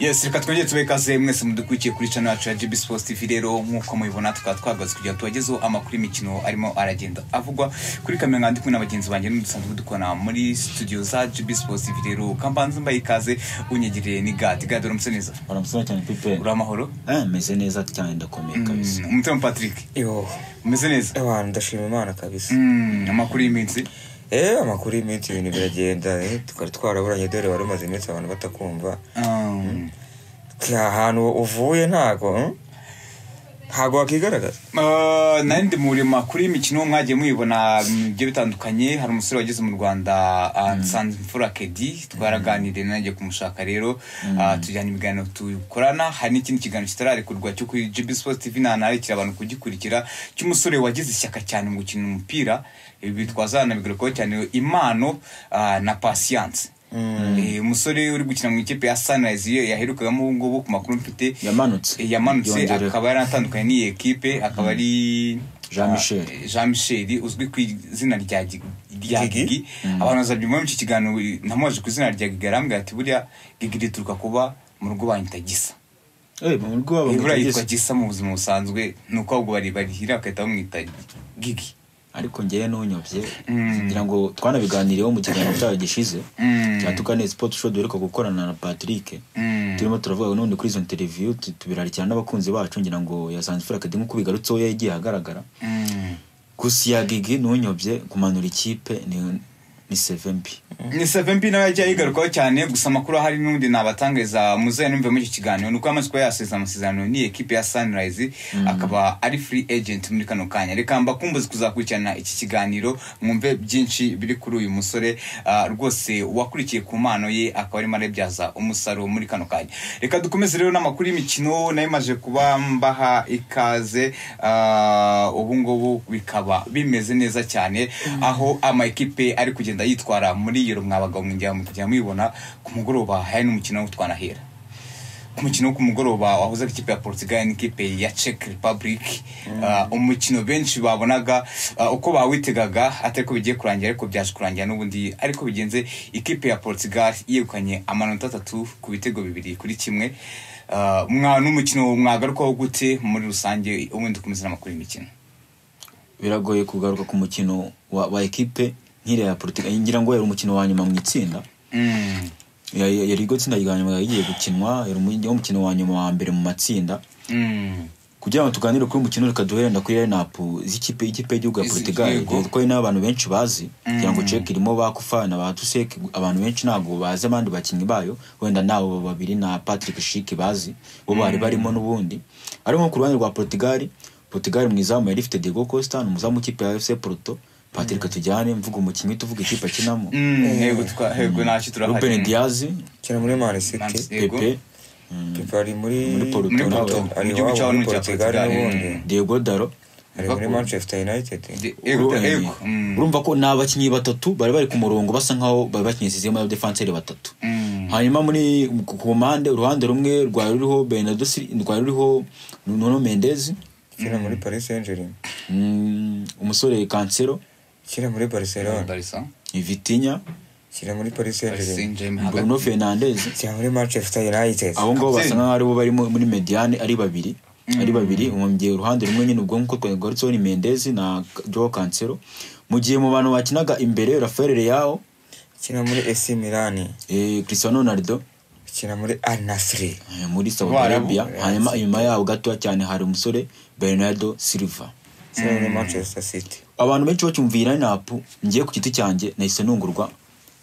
yes reka twongere tube ikaze mwese mudukurikiye kuri cano yacu ya gb sports tv rero nk'uko mubibona tukaba twagaze kugira ngo tubagezeho amakuru y'imikino arimo aragenda avugwa kuri kamera nka kumwe na bagenzi banjye n'udusanzwe dukora muri studio za gb sports tv rero kambanza mbaye ikaze unyegereye ni gadi gadi uramutse neza uramusaba cyane pipe uri amahoro Eh, meze neza cyane ndakomeye kabisa Mm, umutima patrick yo umeze neza abantu ndashima imana kabisa Mm, amakuru y'iminsi eh amakuru y'iminsi ibintu biragenda eh, tukaba twaraburanye dore wari umaze iminsi abantu batakumva Um, ahantu uvuye ntago hmm? ntago wakigaragaza Uh, nari ndi muri makuru y'imikino mwagiye muyibona mu bigiye bitandukanye hari umusore wageze mu rwanda uh, nsanzimfura kedi twaraganiriye nanjye kumushaka rero uh, tujyana ibiganiro tukorana hari n'ikindi kiganiro kitararekurwa cyo kuri gb sports tv nanarekera abantu kugikurikira cy'umusore wagize ishyaka cyane mu gukina umupira ibi bitwaza nabigarukaho cyane impano uh, na pasiyanse Eh, umusore uri gukina mu ikipe ya sunrise iyo yaherukagamo ubu ngubu ku makuru mfite yamanutse yamanutse Yongereho. akaba yaratandukanye n'iyi ekipe akaba ari Jean Michel. Ah, jean michel uzwi ku izina rya Gi- rya Gigi? gigi abantu bazabyumvamo iki kiganiro ntamubaje ku izina rya gigi arambwira ati buriya gigi rituruka kuba mu rugo banyita gisa Eh, mu rugo wabo buriya yitwa mutageze. gisa mu buzima busanzwe ni uko ahubwo bari barihira bagahita bamwita gigi ariko ngewe n'unyobye kugira ngo twanabiganireho mu kiganiro cyayo gishize Mm. cya tukane sipoti sho duheruka gukorana na patrick Mm. turimo turavuga none kuri izo interiviyu tu- tubirarikira n'abakunzi bacu ngira ngo yasanzifura kadi nk'uko bigarutseho yagiye ahagaragara Mm. gusa iya gigi n'unyobye kumanura ikipe ni ni seve mbi ni save mbi nawe yagiye yigarukaho cyane gusa amakuru ahari n'undi nabatangariza muzaye numve muri iki kiganiro ni uko yamaze kuba yasezera amasezerano n'iyi ekipe ya sunrise akaba ari free agent muri kano kanya reka mbakumbuze kuzakurikirana iki kiganiro mwumve byinshi biri kuri uyu musore ah, rwose wakurikiye ku mpano ye akaba arimo arabyaza umusaruro muri kano kanya reka dukomeze rero n'amakuru y'imikino nayo imaze kuba mbaha ikaze ah, ubu ngubu bikaba bimeze neza cyane aho ama ekipe ari kugenda yitwara muri yero mwabagabo mwinjira mukajya muyibona ku mugoroba hari n'umukino wo twanahera ku mukino wo ku mugoroba wahuzaga ikipe ya portugal n'ikipe ya czech republic Uh, umukino benshi babonaga uh, uko bawitegaga atari ko bigiye kurangira ariko byaje kurangira n'ubundi ariko bigenze ikipe ya portugal yegukanye amanota atatu ku bitego bibiri kuri kimwe Uh, mwa n'umukino mwagarukaho gute muri rusange ubundi ukomeza n'amakuru y'imikino biragoye kugaruka ku mukino wa, wa ekipe nk'iriya ya politiki ngira ngo yari umukino wa nyuma mu itsinda Mm. Ya- ya- yari iryo tsinda rya nyuma yagiye gukinwa yari umu- yari umukino wa nyuma wa mbere mu matsinda Mm. kugira ngo tuganire kuri uyu mukino reka duherenda kuri renapu z'ikipe y'ikipe y'igihugu ya Izi- portugal yego. kuko ari nayo abantu benshi bazi kugira ngo ceke irimo bakufa na ba tuseke abantu benshi ntabwo bazi abandi bakinnyi bayo wenda nabo babiri na patrick shiki bazi bo bari barimo n'ubundi ariko nko ku ruhande rwa portugal portugal mu izamu yari ifite diego costa ni umuzamu w'ikipe ya fc porto patrick tujyane mvuga umukinnyi tuvuga ikipe akinamo Mm, yego twa- yego ntacyo ruben turahari diaz kina muri man Man city City. Yego. pepe Pepe ari muri Muri Porto. muri Porto, poto nawe. ari mu gihugu iwabo cyabo muri ni icya portugal portugal n'ubundi Mm. diego daro ari muri Liverpool. manchester united Yego, Urumva- yego. Mm. urumva ko ni abakinnyi batatu bari bari ku murongo basa nkaho bari bakinnye sisiyemu y'abadefanseri batatu Mm. hanyuma muri ku ku mpande uruhande rumwe rwari ruriho benado rwari ruriho nuno mendezi kina muri paris saint germain mm, umusore kansero kina muri barcelona Barca, vitinya kina muri paris saint Paris germain Saint-Germain hagati. bruno fernandez kina muri manchester united abo ngabo basa Kapiteni. nkaho aribo bari mu- muri mediane ari babiri ari babiri umwongeye uruhande rumwe nyine ubwo nkuko twagarutseho ni mendezi na joe kansero mu gihe mu bantu bakinaga imbere rafael leao kina muri ac milan eh, cristiano ronaldo kina muri al nasri Eh, muri Saudi Abarabu, Arabia eh, hanyuma inyuma yaho gatoya cyane hari umusore Bernardo Silva kina muri manchester city abantu benshi bacyumvira napu ngiye ku giti cyanjye nahise nungurwa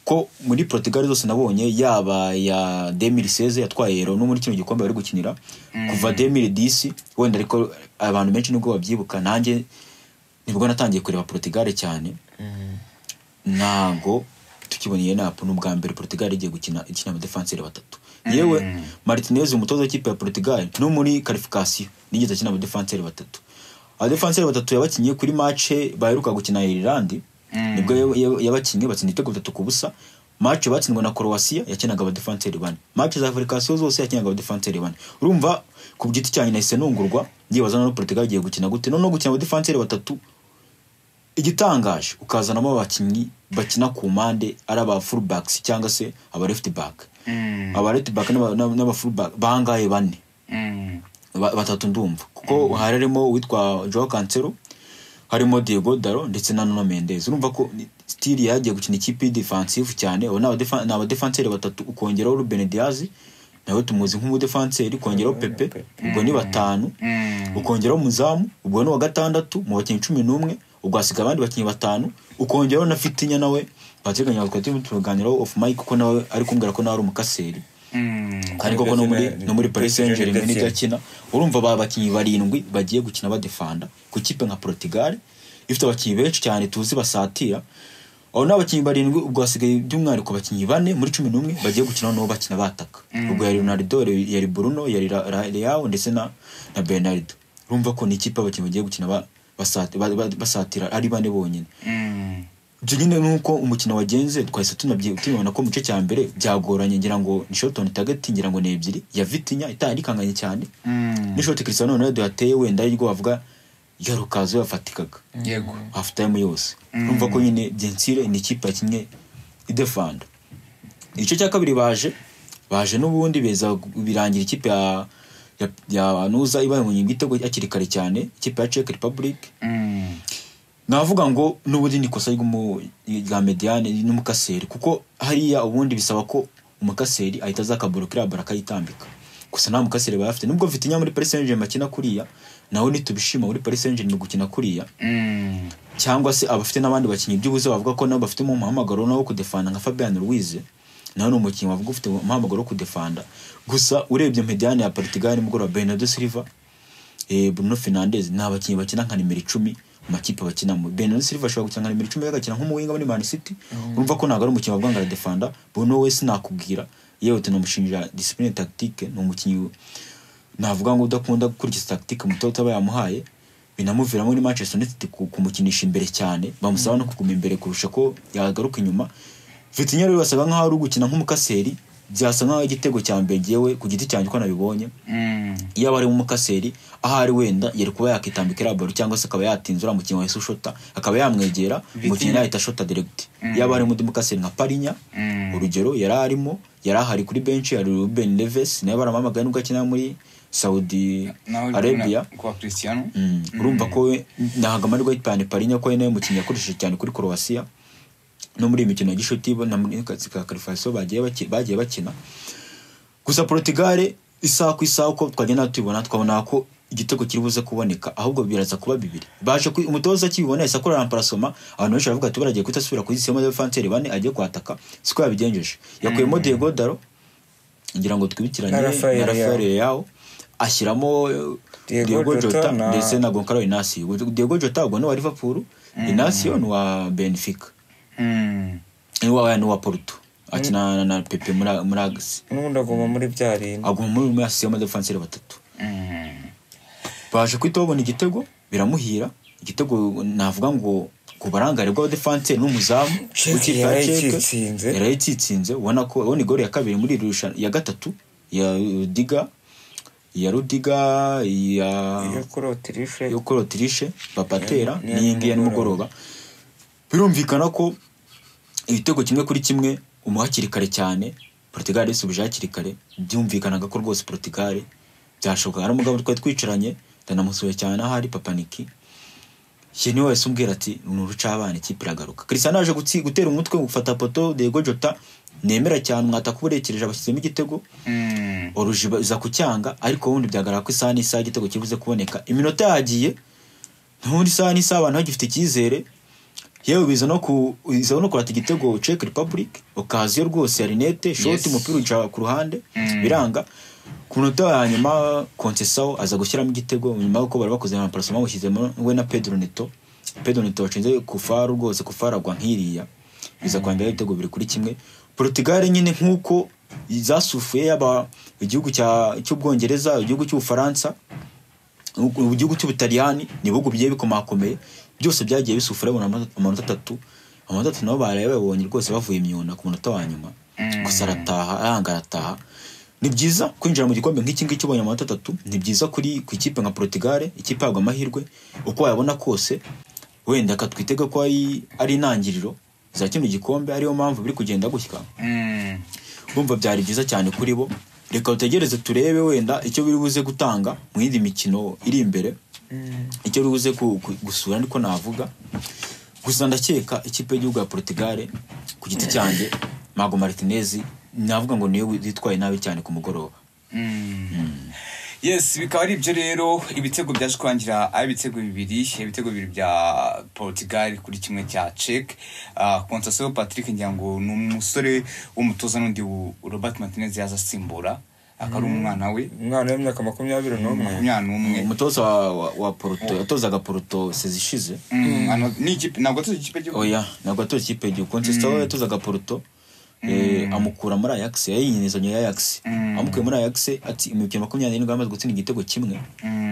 ko muri Portugal zose nabonye yaba ya 2016 yatwaye Euro no muri kino gikombe bari gukinira kuva 2010 wenda ariko abantu benshi nubwo babyibuka nanjye nibwo natangiye kureba Portugal cyane ntago tukiboneye napu n'ubwa mbere Portugal igiye gukina ikina abadefanseri batatu yewe Martinez umutoza w'ikipe ya Portugal no muri qualification nigeze akina abadefanseri batatu abadefanseri batatu yabakinnye kuri mace baheruka gukina Ireland nibwo ya- ya- yabakinnye batsinda ibitego bitatu ku busa mace batsindwa na Croatia yakinaga abadefanseri bane mace za qualification zose yakinaga abadefanseri bane urumva ku giti cyanjye nahise nungurwa ndibaza na Portugal igiye gukina gute noneho gukina abadefanseri batatu igitangaje ukazanamo abakinnyi bakina ku mpande ari aba fullbacks cyangwa se aba left back Mm. aba left back n'aba- n'aba n'aba fullback bangaye bane Mm. ba- batatu ndumva kuko hari harimo uwitwa joao cancelo harimo diego daro ndetse na nuno mendez urumva ko stili yagiye gukina ikipe defensive cyane abo ni abadefa- ni abadefanseri batatu ukongeraho ruben diaz nawe tumuzi nk'umudefanseri ukongeraho pepe ubwo ni batanu Mm. ukongeraho umuzamu ubwo ni uwa gatandatu mu bakinnyi cumi n'umwe ubwo hasiga abandi bakinnyi batanu ukongeraho na fitinya nawe bateganya twari tuganiraho ofu mike kuko nawe ari kumbwira ko nawe ari umukaseri Mm. kandi koko no muri no muri Paris Saint Germain nibyo akina urumva ba bakinnyi barindwi bagiye gukina badefanda ku kipe nka Portugal ifite abakinnyi benshi cyane tuzi basatira aho ni abakinnyi barindwi ubwo hasigaye by'umwihariko abakinnyi bane muri cumi n'umwe bagiye gukina nabo bakina bataka ubwo yari Ronaldo yari- yari Bruno yari Ra- Ra- Leao ndetse na na Bernardo urumva ko ni ikipe abakinnyi bagiye gukina ba- basati- ba- ba- basatira ari bane bonyine Mm. ibyo nyine nuko umukino wagenze twahise tunabyi- tubibona ko mu gice cya mbere byagoranye ngira ngo ni shotoni tagati ngira ngo ni ebyiri ya vitinya itarikanganye cyane Mm. ni shoti Cristiano Ronaldo yateye wenda arirwo bavuga yarukazo yafatikaga yego half time yose urumva ko nyine Gentile ni ikipe kimwe idefanda igice cya kabiri baje baje n'ubundi beza birangira ikipe ya ya, ya nuza ibaye mu igitego hakiri kare cyane ikipe ya Czech Republic Mm. navuga ngo n'ubundi ni ikosa ry'umu- rya mediyane n'umukaseri kuko hariya ubundi bisaba ko umukaseri ahita aza akaborokera bara akayitambika gusa nta mukaseri baba bafite nubwo mfite muri Paris Saint Germain akina kuriya nawe ntitubishima muri Paris Saint Germain gukina kuriya Mm. cyangwa se abafite n'abandi bakinnyi by'ubuze bavuga ko nabo bafite umuhamagaro nawo wo kudefanda nka Fabian Ruiz nawe ni umukinnyi wavuga ufite umuhamagaro wo kudefanda gusa urebye mediyane ya Portugal nimugoroba Bernardo Silva eh, Bruno Fernandes ni abakinnyi bakina nka nimero icumi mu makipe bakinamo Bernardo Silva ashobora gukina nka nimero icumi agakina nk'umuwinga muri Man City urumva ko ntabwo ari umukinnyi wavuga ngo aradefanda Bruno we sinakubwira yewe tunamushinja discipline tactique ni umukinnyi navuga ngo udakunda gukurikiza tactique muto utaba yamuhaye binamuviramo ni Manchester United ku- kumukinisha imbere cyane bamusaba no kuguma imbere kurusha ko yagaruka inyuma Vitinha rero basaga nkaho ari ugukina nk'umukaseri byasa nkaho igitego cya mbere ngewe ku giti cyanjye ko nabibonye Mm. iyo aba ari umukaseri aho ari wenda yari kuba yakitambika iriya baro cyangwa se akaba yatinzura umukinnyi wahise ushota akaba yamwegera umukinnyi yahita ashota direct yaba ari undi mukaseri nka parinya Mm. urugero yari arimo yari ahari kuri benshi hari ruben leves nawe baramamagaye nubwo akina muri saudi nawe arabia urabona kuwa christian Mm, urumva ko we ntago amarwa y'ipantaro parinya ko we nawe mukinnyi yakoresheje cyane kuri korowasiya no muri iyi mikino ya gishuti bo na muri kazi ka karifaso bagiye baki- bagiye bakina gusa porotugare isaha ku isaha uko twagenda tubibona twabona ko igitego kiri buze kuboneka ahubwo biraza kuba bibiri baje ku- umutoza akibibona yahise akora ramparasoma abantu benshi baravuga ati baragiye guhita asubira kuri sisiyemo y'abafanseri bane agiye kwataka siko yabigenjeje yakuyemo diego daro ngira ngo twibukiranye Na na Rafael Leao. rafael yawo ashyiramo Diego diego Jota jota na- ndetse na goncalo inasio diego jota ubwo ni uwa liverpool inasio ni uwa benfica Mm. ni uwa ni uwa porto akina na- na pepe muri muri agisi n'ubundi aguma muri bya rindi aguma muri muri asio y'amadefanseri batatu Mm. baje kuhita babona igitego biramuhira igitego navuga ngo ku barangare bw'abadefanseri n'umuzamu Chelsea w'ikipe ya yaraye Chelsea, icyitsinze. yaraye icyitsinze ubona ko ubona igoro ya kabiri muri iri rushanwa ya gatatu ya rudiga ya rudiga ya iyo kuri otirishe yo kuri otirishe bapatera Ni- ni- n'iyi ngiyi ya nimugoroba birumvikana ko ibitego kimwe kuri kimwe umu hakiri kare cyane portugal yisubije hakiri kare byumvikanaga ko rwose portugal byashoboka hari umugabo twari twicaranye ndanamusuye cyane ahari papaniki ye niwe wahise umbwira ati ni urucabana ikipe iragaruka christian aje gutsi- gutera umutwe gufata poto diego jota nemera cyane mwataka uba urekereje abashyizemo igitego Mm. oruji iza kucyanga ariko ubundi byagaragara ko isaha n'isaha igitego kibuze kuboneka iminota yagiye ntubundi isaha n'isaha abantu bagifite icyizere yewe biza no ku biza no kurata igitego Czech Republic okaziyo rwose ya linete shoti Yes. umupira uca ku ruhande Mm. biranga ku minota ya nyuma konsesaho aza gushyiramo igitego nyuma y'uko bari bakoze amaparasomo bamushyizemo we na Pedro Neto Pedro Neto washinze ku faru rwose ku faru agwa nk'iriya biza kwambara ibitego bibiri kuri kimwe Portugal nyine nk'uko zasufuye yaba igihugu cya- cy'ubwongereza igihugu cy'ubufaransa mu gihugu cy'ubutaliyani ni ibihugu bigiye bikomakomeye byose byagiye bisufura babona ama- amanota atatu amanota atatu nabo baraye babonye rwose bavuye imyuna ku munota wa nyuma gusa arataha aranga arataha ni byiza kwinjira mu gikombe nk'iki ngiki ubonye amanota atatu ni byiza kuri ku ikipe nka porotugare ikipe yabwa amahirwe uko wayabona kose wenda ka twitega ko ari ari intangiriro za kino gikombe ariyo mpamvu biri kugenda gushyika Mm. bumva byari byiza cyane kuri bo reka utegereze turebe wenda icyo biri buze gutanga mu yindi mikino iri imbere icyo biri buze ku- ku- gusura niko navuga gusa ndakeka ikipe y'igihugu ya portugal ku giti cyanjye mago martinez navuga ngo niyo yitwaye nabi cyane ku mugoroba yes bikaba ari ibyo rero ibitego byaje kurangira ari ibitego bibiri ibitego bibiri bya portugal kuri kimwe cya cek kontasio patrick ngira ngo ni umusore w'umutoza n'undi wo- robert martinez yaza asimbura akaba ari umwana we umwana w'imyaka makumyabiri n'umwe umwana umwe umutoza wa, wa, wa poruto yatozaga poruto sezishize Mm, ano- ni ikipe ntabwo tuzi ikipe cy'igihugu oya ntabwo atoza ikipe y'igihugu konsesita we yatozaga poruto eh, amukura muri ayax yayinyerezanya ya ayax Mm. amukuye muri ayax ati imikino makumyabiri n'irindwi amaze gutsinda igitego kimwe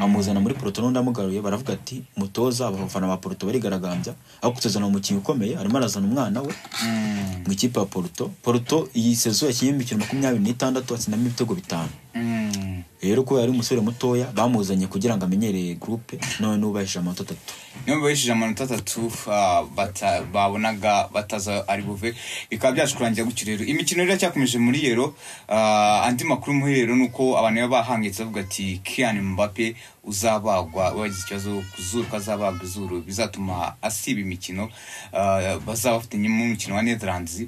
amuzana muri poruto n'undi amugaruye baravuga ati mutoza abafana ba poruto barigaragambya ariko utuzana umukinnyi ukomeye arimo arazana umwana we Mm, mu ikipe ya poruto poruto iyi sezo yakinnye imikino makumyabiri n'itandatu atsindamo ibitego bitanu mm. rero ko yari umusore mutoya bamuzanye kugira ngo amenyereye gurupe none n'ubahishije amanota atatu niyo bibahishije amanota atatu ah, bata- babonaga bataza ari buve bikaba byaje kurangira gutyo rero imikino rero iracyarakomeje muri yero ah, andi makuru muri rero ni uko abantu baba bahangitse bavuga ati kian mbappe uzabagwa wagize ikibazo ku zuru ko azabagwa izuru bizatuma asiba imikino ah, bazaba bafitanye umukino wa netherlands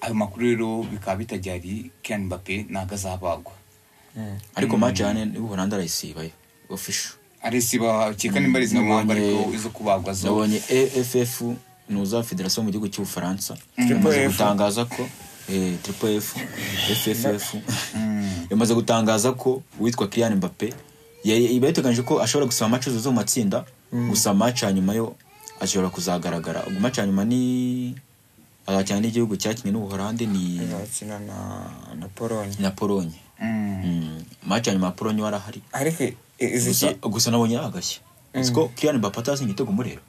ayo makuru rero bikaba bitajyari kian mbappe ntabwo azabagwa ariko match yane y'ubuholandi arayisibayo official aresiba keka nimba ari izo mpamvu ariko izo kubagwa zo nabonye aff nuza federasiyo mu gihugu cy'ubufaransa Triple yamaze F. gutangaza ko eh, triple f fff Mm. yamaze gutangaza ko uwitwa kiriyan mbappe yari- iba yateganyije ko ashobora gusaba match zose mu matsinda gusa match ya nyuma yo ashobora kuzagaragara ubwo match ya nyuma ni azacyana n'igihugu cyakinnye n'ubuholandi ni bakina na na polonye na polonye Mm. Mm, match ya nyuma ya polonye warahari ariko i- izi gusa, ki- gusa nabonye yagashya siko kiriyan mbappe atazi igitego muri rero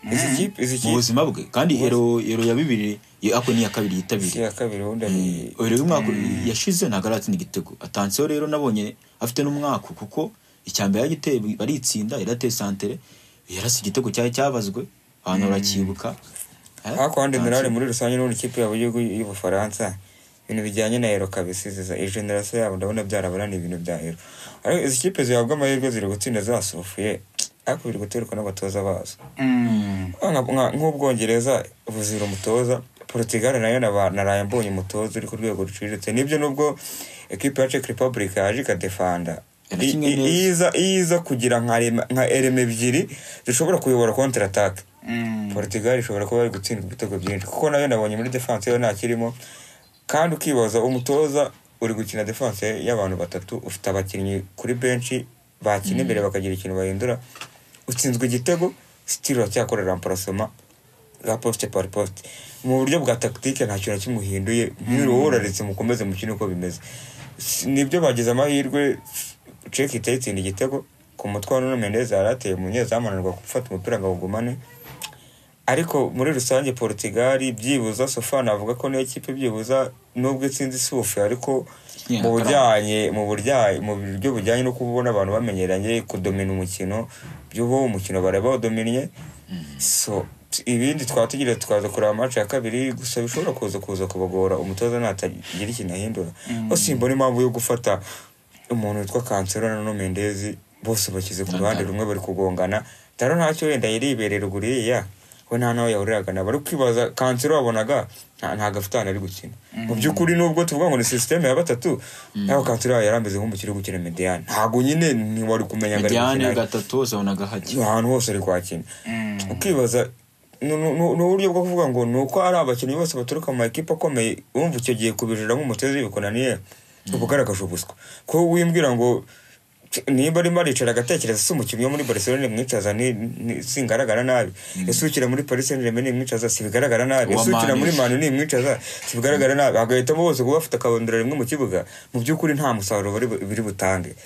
izi kipe izi mu kipe buzima bwe kandi ero ero ya bibiri yo- ako ni iya kabiri si yitabiriye iya kabiri ubundi ari Eh, ero y'umwaka yashize ntabwo aratsinda igitego atanseho rero nabonye afite n'umwaka kuko icyambere yagiteye baritsinda yari ateye santere yarasa igitego cyari cyabazwe abantu barakibuka Eh, ariko ahandi Tanseho- generale muri rusange n'ubundi ikipe yabo y'igihugu y'ubufaransa ibintu bijyanye na ero kabisa izi za- iyi generasiyo yabo ndabona byarabananiye ibintu bya ero ariko izi kipe zihabwa amahirwe ziri gutsinda zasofuye ariko biri guterwa n'abatoza bazo Mm. Nka- nka- nk'ubwongereza buzira umutoza portugal nayo naba- naraye mbonye umutoza uri ku rwego ruciriritse nibyo nubwo ekipe ya czech republic yaje ikadefanda Yanakinnye I- i- neza. iza iza kugira nka rema- nka ereme ebyiri zishobora kuyobora kontra atake Mm. portugal ishobora kuba yari gutsindwa ibitego byinshi kuko nayo nabonye muri defanse yo ntakirimo kandi ukibaza umutoza uri gukina defanse y'abantu batatu ufite abakinnyi kuri benshi bakina imbere bakagira ikintu bahindura utsinzwe igitego sitiri uracyakorera amparasoma la poste par poste mu buryo bwa tactique nta kintu kimuhinduye nk'uruhuraretse mukomeze mukine uko bimeze S- nibyo bagize amahirwe cek itayitsinda igitego ku mutwe wa Nuno Mendes yari ateye umunyezamu ananirwa gufata umupira ngo awugumane ariko muri rusange Portugal byibuza Sofana avuga ko niyo kipe byibuza nubwo itsinze isufu ariko Yeah, mu bujyanye mu burya mu buryo bujyanye no kubona abantu bamenyeranye kudomina umukino by'ubu umukino baraba badominye so t- ibindi twaba tugira twaza kureba match ya kabiri gusa bishobora kuza kuza kubagora umutoza natagira ikintu ahindura bose mbona impamvu yo gufata umuntu witwa kansero na Nuno Mendes bose bashyize ku ruhande rumwe bari kugongana taro ntacyo wenda yari yiberera uriya we nta nawe yahuriraga nabo ari kwibaza kansero wabonaga nta- nta gafitani ari gukina mu by'ukuri nubwo tuvuga ngo ni sisiteme ya batatu naho kansero yari ameze nk'umukiri gukina mediyane ntabwo nyine ntiwari kumenya ngo ari mediane gukina gatatu hose abonaga hajya ahantu hose ari kwakina ukibaza ni- ni ni uburyo bwo kuvuga ngo ni uko ari abakinnyi bose baturuka mu makipe akomeye wumva icyo gihe kubijira nk'umutoza bikunaniye uba ugaragaje ubuswa ko wimbwira ngo nimba arimo aricara agatekereza si umukinnyi wo muri barcelone mwicaza ni- ni- singaragara nabi ese ukira muri paris saint germain nimwicaza sibigaragara nabi Uwa ese ukira Man muri U. manu nimwicaza sibigaragara nabi bagahitamo bose kuba bafite akabondora rimwe mu kibuga mu by'ukuri nta musaruro bari bu- biri butange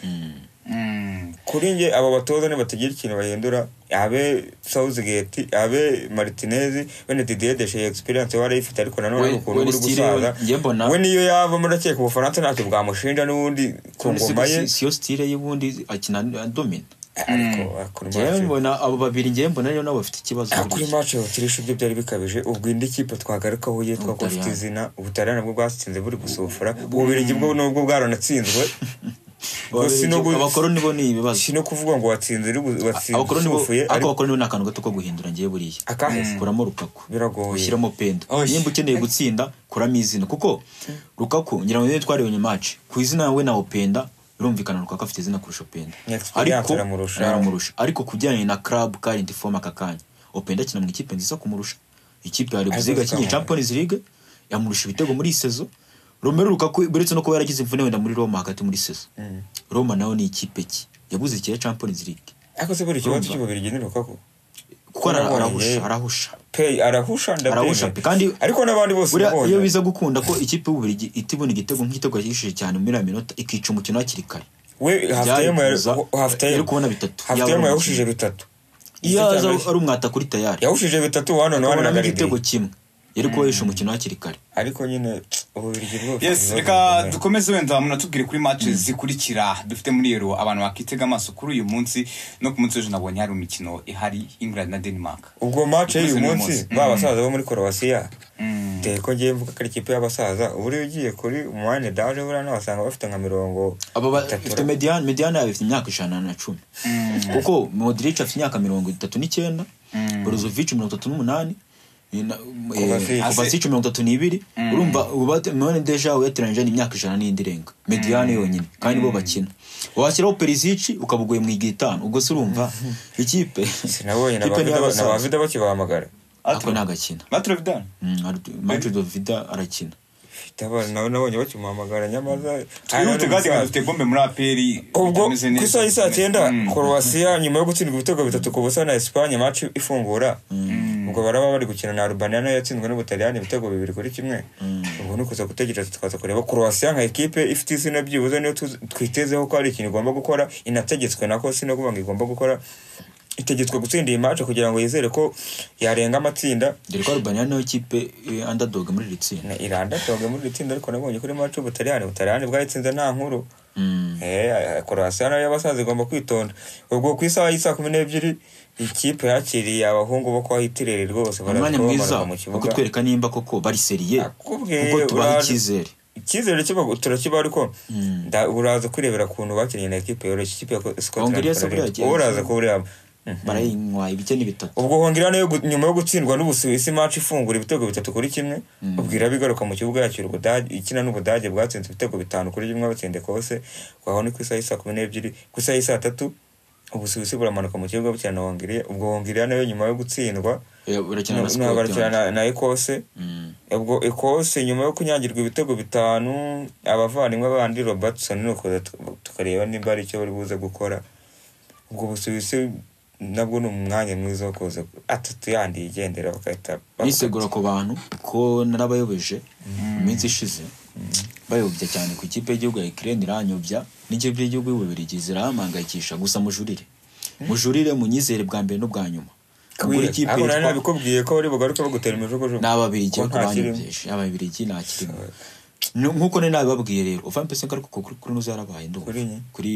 Mm. kuri nge aba batoza nibatagira ikintu bahindura abe Southgate abe Martinez bene Didier Deschamps experience wari ayifite ariko nanone We- ari ukuntu we uri still gusaza we- njye mbona- we niyo yava muri akeka ubufaransa ntacyo bwamushinja n'ubundi ku ngoma ye siyo sitire y'ubundi akina domina ariko kuri njyewe match mbona abo babiri njyewe mbona rero nabo bafite ikibazo Ah, kuri match abatirisha ibyo byari bikabije ubwo indi kipe twagarukaho ye twakuba Ubutaliyani. izina ubutaliyani nabwo bwatsinze buri gusufura ububirigi bwo nubwo bwaranatsinzwe gusa no gu- abakoroni bo ni ibibazo si no kuvuga ngo watsinze uri gu- watsinze abakoroni bo usufuye ariko ariko abakoroni bo ni akantu gato ko guhindura njyewe buriya akahise kuramo rukaku Biragoye. ushyiramo pendo Oye. nimba ukeneye gutsinda kuramo izina kuko rukaku ngira ngo niyo twareba nyuma match ku izina we nawo penda birumvikana rukaku afite izina kurusha penda Ni experience aramurusha. aramurusha ariko ku bijyanye na club current form aka kanya openda akina mu ikipe nziza kumurusha ikipe ya rebuziga yakinnye Azazamuka. champions league yamurusha ibitego muri iyi sezo romero rukaku uretse no kuba yaragize imvune wenda muri roma hagati muri sezo roma nawe ni ikipe ki yabuze ikira champions league ariko se buri kibazo cy'ububirigi ni rukako kuko ara- Yarabonye. arahusha arahusha Pay arahusha Arahusha ndabyemera pe, kandi- ariko n'abandi bose buriya nabonye. iyo biza gukunda ko ikipe y'ububirigi itibona igitego nk'igitego yishije cyane muri iriya minota ikica umukino hakiri kare we hafitayemo byari yari kuza- yari kubona bitatu. hafitayemo Yabonye yahushije kimwe. bitatu iyo Icyo aza cyambere- ari umwata kuri tayari yahushije bitatu wano na wano na akabonamo igitego garidiye kimwe yari kuba yishe umukino hakiri kare ariko nyine ububirigi bwo yes reka dukomeze wenda munatubwire kuri match zikurikira dufite muri yero abantu bakitega amaso kuri uyu munsi no ku munsi w'ejo nabonye hari imikino ihari england na denmark ubwo match y'uyu Dukomeze n'uyu munsi munsi. ba basaza bo muri korowasiya dore ko ngiye mvuga ko ari ikipe y'abasaza ubu iyo ugiye kuri umwanya daje buriya n'abasanga bafite nka mirongo aba ba- itatu ifite mediyane mediyane yabo ifite imyaka ijana na cumi kuko modric afite imyaka mirongo itatu n'icyenda borozovic mirongo itatu n'umunani eh, na- eh, Kovacic. Kovacic mirongo itatu n'ibiri urumva mone deja uyatiranyije n'imyaka ijana n'indi irenga mediyane yonyine kandi bo bakina washyiraho perisici ukaba uguye mu igihe itanu ubwo se urumva ikipe sinabonye na ikipe ba niyo Vida- na ba abasaza. vida bakibahamagara ako ntagakina batro vidal madrid vida arakina Itabara nawe nabonye bakimuhamagara nyamaza twihute kandi umusaza. dufite bombe muri aperi ubwo itameze ku neza. isaha y'isaa cyenda Mm. korowasiya nyuma yo gutsindwa ibitego bitatu ku busa na esipanye match ifungura ubwo baraba bari gukina na arubaniya nayo yatsinzwe n'ubutaliyani ibitego bibiri kuri kimwe ubwo ni ukuza gutegereza tukaza kureba korowasiya nka ekipe ifite izina byibuze niyo tuzi- twitezeho ko hari ikintu igomba gukora inategetswe nako si no kuvuga ngo igomba gukora itegetswe gutsinda iyi match kugira ngo yizere ko yarenga amatsinda dore ko arubaniya niyo kipe andadoga muri iri tsinda Na- iranda toga muri iri tsinda ariko nabonye kuri match ubutaliyani ubutaliyani bwayitsinze nta nkuru Mm. Eh, korowasiya nayo y'abasaza igomba kwitonda ubwo ku isaha y'isaa kumi n'ebyiri ikipe yakiriye abahungu bo kwa hitireri rwose baraza umwanya kuba mwiza bamanuka mu wo kibuga kutwereka nimba koko bari seriye Nakubwiye, kuko tubaha uraje. icyizere icyizere kiba- turakiba ariko nda- uraza kwirebera ukuntu bakinnye na ekipe yoroshye ikipe ya Hongiriya se buriya scotland yagiye- wowe uraza kubureba Mhm. barayinywaye ibice ni bitatu ubwo hongera nayo gu- nyuma yo gutsindwa n'ubusuwisi match ifungura ibitego bitatu kuri kimwe ubwo iraba igaruka mu kibuga yakira ubudage ikina n'ubudage bwatsinze ibitego bitanu kuri kimwe batsinde kose aho ni ku isaha y'isaa kumi n'ebyiri ku isaha y'isaa tatu ubusuwisi buramanuka mu kibuga bukina na hongiriya ubwo hongiriya nayo nyuma yo gutsindwa Eh, barakina na na- barakina Scotland. na- na ekose Mm. ubwo ekose nyuma yo kunyagirwa ibitego bitanu abavandimwe bandi robertson ni ukuza tu- tukareba nimba hari icyo bari buze gukora ubwo busuwisi nabwo ni umwanya mwiza wo kuza atatu yandi yigendera bagahita nisegura ku bantu ko narabayobeje mu minsi ishize bayobya cyane ku ikipe y'igihugu ya Ukraine iranyobya n'ikipe y'igihugu y'Ububirigi zirahamangayikisha gusa mujurire mujurire munyizere bwa mbere n'ubwa nyuma Mugure ikipe abo nari yitwa- nabikubwiye ko bari bugaruke bagutera imijugujugu n'ababirigi Ko ariko nta kirimo. banyobyeje ababirigi nta kirimo Nu- nk'uko nari nabibabwiye rero uvan pese ariko kuri kuri nuza yarabaye ndumva Kuri nye? kuri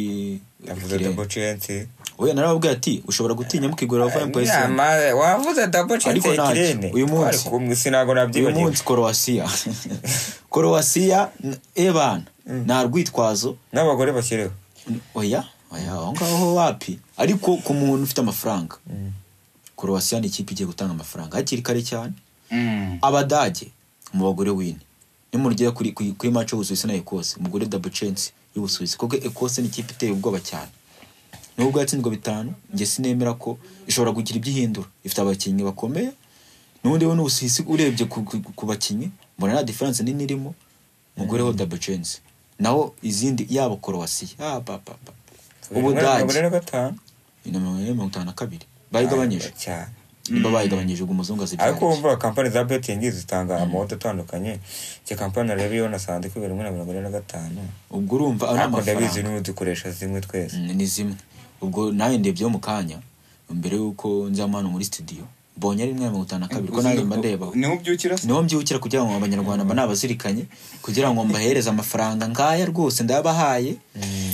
yavuze Ukraine. double chance oya narababwiye ati ushobora gutinya mukigurira uvan pese Nyama, wavuze double chance Ariko ntacyo. ikirene Uyu munsi. twari kumwe sinago uyu nabyibagiwe munsi korowasiya korowasiya n- ebana nta rwitwazo n'abagore bakiriho oya oya aho ngaho wapi ariko ku muntu ufite amafaranga korowasiya ni ikipe igiye gutanga amafaranga hakiri kare cyane Mm. abadage mu bagore wine nimurugera kuri kuri kuri match y'ubusuwisi na ekose umugore double chance y'ubusuwisi kuko ekose ni ikipe iteye ubwoba cyane nubwo yatsinzwe bitanu njye sinemera ko ishobora kugira ibyo ihindura ifite abakinnyi bakomeye n'ubundi we n'ubusuwisi urebye ku, ku, ku bakinnyi mbona nta diferanse nini irimo umugore we double chance naho izindi yaba korowasiya ah, pa, pa, pa. Umugore ubudage na gatanu ni mirongo itanu na kabiri bayigabanyije cyane niba bayigabanyije ubwo umuzungu azibyarije ariko wumva kampani za betingi zitanga amoto atandukanye icyo kampani rero iyo nasanze kubera rimwe na mirongo ine na gatanu ubwo urumva ari ariko ndabizi amafaranga n'ubu dukoresha zimwe twese Mm, ni zimwe ubwo nawe ndebyeho mu kanya mbere y'uko nza hano muri studio mbonye ari rimwe na mirongo itanu na kabiri ko nawe mba ndeba niho ubyukira se niho mbyukira kugira ngo abanyarwanda mba nabazirikanye kugira ngo mbahereze amafaranga nkaya rwose ndayabahaye